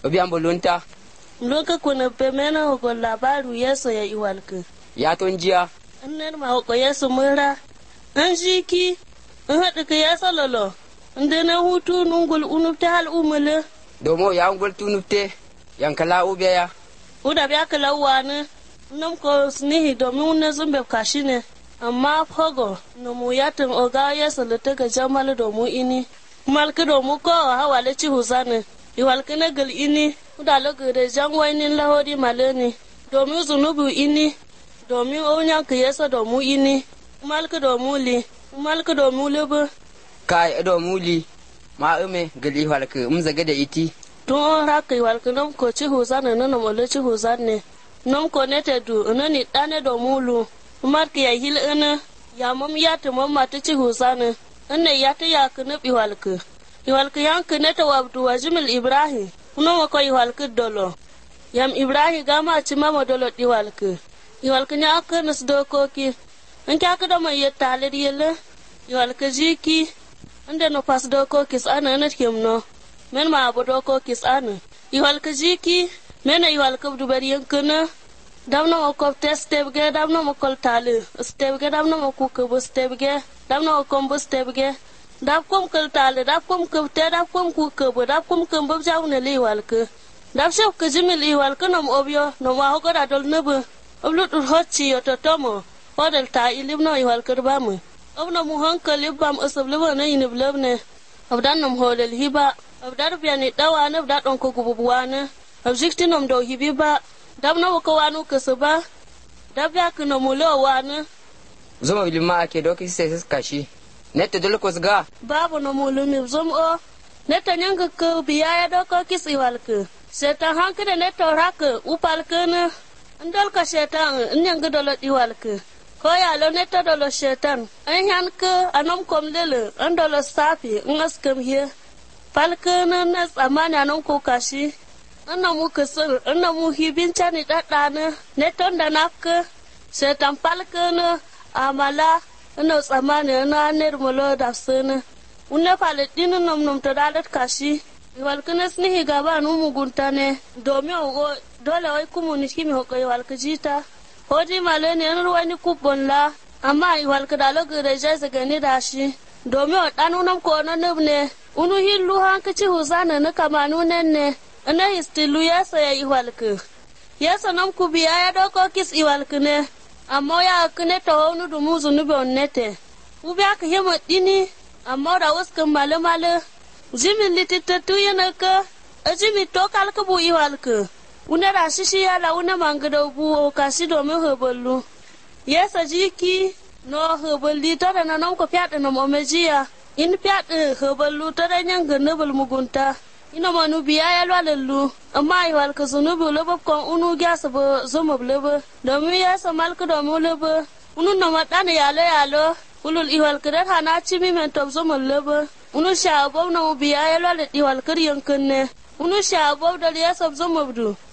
obi ambo lunta Loka kuna pemena hoko labaru yeso ya iwalke. ya ton jiya Anner ma hoko yeso mura. An shiki. An haɗa ka yeso lolo. Inde na hutu nungul unupta hal umule. domo ya ngol tunupte yankala ube ya Uda biya kala wani. Nam ko snihi domin wani zumbe kashi ne. Amma fogo na mu yatin oga yeso lita ga jamal domu ini. Malki domu ko hawale ci huzane. Iwalki na gal ini. Uda lagare jan wainin lahori maleni. Domin zunubu ini. Domin onyan ka yeso domu ini. Malki domu li. Malki domu libu. kai edo muli ma ume gali halka um zaga da iti Tun haka iwalki nam ko ci huzane nana mole ci huzane. Nam ko nete du nani ɗane domu lu. Marki ya hil ina. Ya mam yati mam mata ci huzane. Ina yati ya kini iwalki. Iwalki yanki nete wabdu wa jimil Ibrahim. Kuna ma ko iwalki dolo. Yam Ibrahim gama ci mama dolo iwalki. Iwalki nya aka nas dokoki. In kya kada mai yetta halir yele. Iwalki jiki. Inda no pas dokoki sana na kimno. Men ma abu dokoki sana. Iwalki jiki. Mena iwalki dubari yankina. Damna ma kopte stebge damna ma kol tali. Stebge damna ma kukubu stebge. Damna ma kombu stebge. Dab kom kal tali dab kom kubte dab kom kukubu dab kom kumbu jawne li iwalki. Dab shef ka jimil iwalki nom obyo nom wa hogoda dol nubu. Oblu dur hotchi yoto tomo. Hodel ta ilim no iwalki bamu. Obna mu hankali bam asab liba na yinib lebne. Abdan nom hodel hiba. Abdar biyani dawa ne abda don ko gububuwa ne. Abjikti nom do hibi ba. Dab na waka wanu kasu ba. Dab ya kina mulo wani. zuma bilma ake doki sai sis kashi netta dole ko ga Babu na mulu mi zum o. Neta nyanga ka biya ya doko kis iwalki. Setan hanki da neta raka upalki ne. Ndol ka setan nyanga dolo iwalki. Ko ya lo neta dolo setan. An yanka anom kom lele. An dolo safi ngas kam hiye. Palki ne na tsamani anom ko kashi. Ana mu kasar, ana mu hibin cani ɗaɗɗana, ne ton da nafka, setan palkana, amala, ina tsamani ina ner mulo da suna. Unne palestini nom nom to dalat kashi, walkana snihi gaba nu mugunta ne, domin ogo dole wai kumu ni kimi hoko walka jita. Hodi malo ne yanar wani kubon la, amma walka da logu da jai gani da shi. Domin o ɗanu nam ko na ne, unu hillu hankaci huzana na kamanu ne. ina histilu yasa ya iwalku yasa nam ku biya ya doko kis iwalku ne amma ya kune ta wani dumu zunubi onnete ku biya ka hima dini amma da waskan male male jimi lititatu yana ka a jimi to kalka bu iwalku una da shishi ya la una mangada bu o kasi domin heballu yasa jiki no heballi ta da na nam ko fyaɗa na momejiya in fyaɗa heballu ta da nyanga nubul mugunta ina manu biya ya lwalallu amma ai walka zunubi lobo kon unu gyasa bo zomo lobo domin ya sa malka domin lobo unu na madana yalo yalo ulul iwal kire hana chimi men top zomo lobo unu sha bo na biya ya lwala iwal kir yankin ne unu sha bo da ya sab zomo bdu